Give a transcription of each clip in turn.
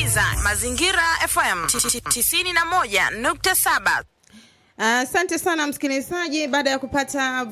unasikiliza Mazingira FM 91.7. Asante uh, sana msikilizaji, baada ya kupata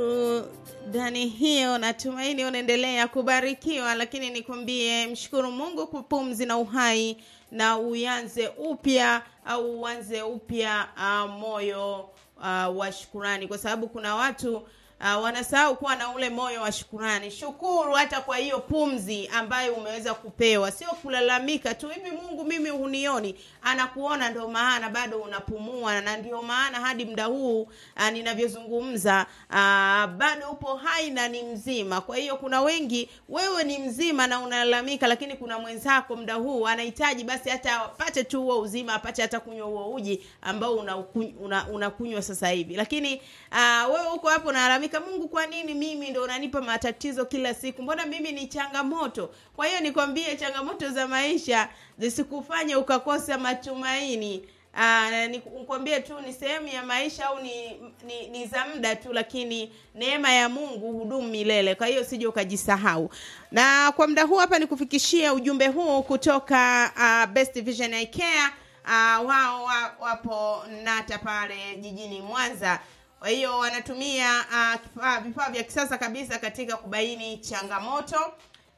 burudani hiyo, natumaini unaendelea kubarikiwa, lakini nikwambie, mshukuru Mungu kwa pumzi na uhai, na uanze upya au uanze upya uh, moyo uh, wa shukurani, kwa sababu kuna watu Uh, wanasahau kuwa na ule moyo wa shukurani. Shukuru hata kwa hiyo pumzi ambayo umeweza kupewa, sio kulalamika tu, hivi Mungu mimi hunioni. Anakuona, ndio maana bado unapumua, na ndio maana hadi muda huu uh, ninavyozungumza uh, bado upo hai na ni mzima. Kwa hiyo kuna wengi, wewe ni mzima na unalalamika, lakini kuna mwenzako muda huu anahitaji basi hata apate tu huo uzima, apate hata kunywa huo uji ambao unakunywa una, una sasa hivi, lakini uh, wewe uko hapo unalalamika Mungu, kwa nini mimi ndo unanipa matatizo kila siku? Mbona mimi ni changamoto? Kwa hiyo nikwambie, changamoto za maisha zisikufanye ukakosa matumaini. Aa, nikwambie tu ni sehemu ya maisha au ni, ni, ni za muda tu, lakini neema ya Mungu hudumu milele. Kwa hiyo sije ukajisahau. Na kwa muda huu hapa nikufikishia ujumbe huu kutoka uh, Best Vision Eye Care. Uh, wao wapo Nata pale jijini Mwanza kwa hiyo wanatumia uh, vifaa vya kisasa kabisa katika kubaini changamoto,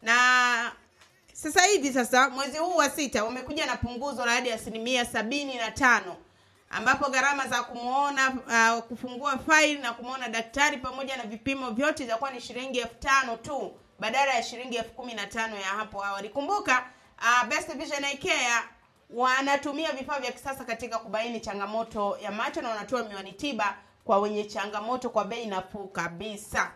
na sasa hivi sasa mwezi huu wa sita wamekuja na punguzo la hadi asilimia sabini na tano ambapo gharama za kumuona uh, kufungua faili na kumuona daktari pamoja na vipimo vyote itakuwa ni shilingi elfu tano tu badala ya shilingi elfu kumi na tano ya hapo awali. Kumbuka uh, Best Vision Eye Care wanatumia vifaa vya kisasa katika kubaini changamoto ya macho na wanatoa miwani tiba kwa wenye changamoto kwa bei nafuu kabisa.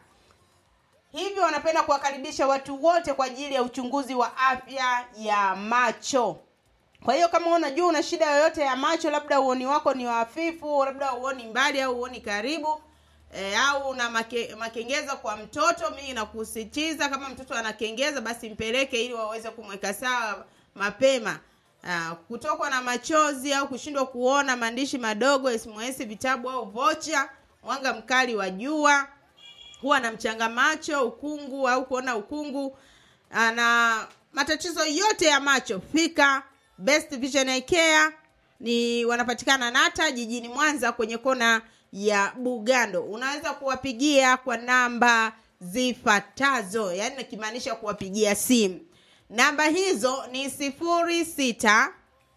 Hivyo wanapenda kuwakaribisha watu wote kwa ajili ya uchunguzi wa afya ya macho. Kwa hiyo kama unajua una shida yoyote ya macho, labda uoni wako ni hafifu, labda uoni mbali au uoni karibu e, au una make, makengeza kwa mtoto, mimi nakusisitiza kama mtoto anakengeza, basi mpeleke ili waweze kumweka sawa mapema. Uh, kutokwa na machozi au kushindwa kuona maandishi madogo, SMS, vitabu au vocha, mwanga mkali wa jua, huwa na mchanga macho, ukungu au kuona ukungu, uh, na matatizo yote ya macho, fika Best Vision Eye Care. Ni wanapatikana Nata jijini Mwanza kwenye kona ya Bugando. Unaweza kuwapigia kwa namba zifuatazo, yaani nikimaanisha kuwapigia simu namba hizo ni sifuri sita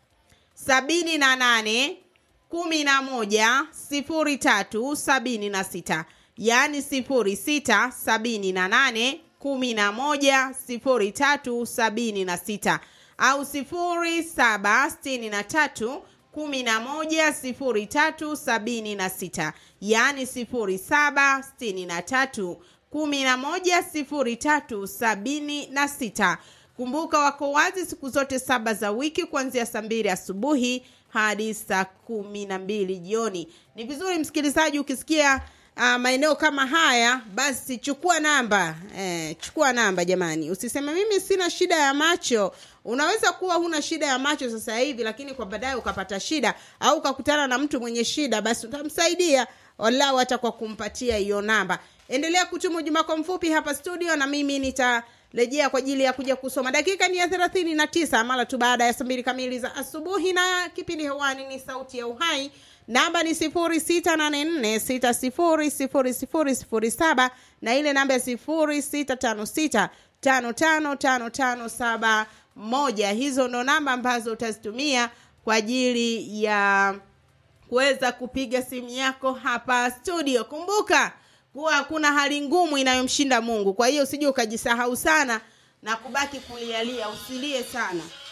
sabini na nane kumi na moja sifuri tatu sabini na sita yaani sifuri sita sabini na nane kumi na moja sifuri tatu sabini na sita au sifuri saba sitini na tatu kumi na moja sifuri tatu sabini na sita yaani sifuri saba sitini na tatu kumi na moja sifuri tatu sabini na sita. Kumbuka wako wazi siku zote saba za wiki kuanzia saa mbili asubuhi hadi saa kumi na mbili jioni. Ni vizuri msikilizaji, ukisikia uh, maeneo kama haya, basi chukua namba eh, chukua namba jamani, usiseme mimi sina shida ya macho. Unaweza kuwa huna shida ya macho sasa hivi, lakini kwa baadaye ukapata shida au ukakutana na mtu mwenye shida, basi utamsaidia walau hata kwa kumpatia hiyo namba. Endelea kutuma ujumbe wako mfupi hapa studio, na mimi nita rejea kwa ajili ya kuja kusoma. Dakika ni ya thelathini na tisa mara tu baada ya saa mbili kamili za asubuhi, na kipindi hewani ni Sauti ya Uhai. Namba ni sifuri sita nane nne sita sifuri sifuri sifuri sifuri saba na ile namba ya sifuri sita tano sita tano tano tano tano saba moja. Hizo ndo namba ambazo utazitumia kwa ajili ya kuweza kupiga simu yako hapa studio. Kumbuka kuwa hakuna hali ngumu inayomshinda Mungu. Kwa hiyo usije ukajisahau sana na kubaki kulialia, usilie sana.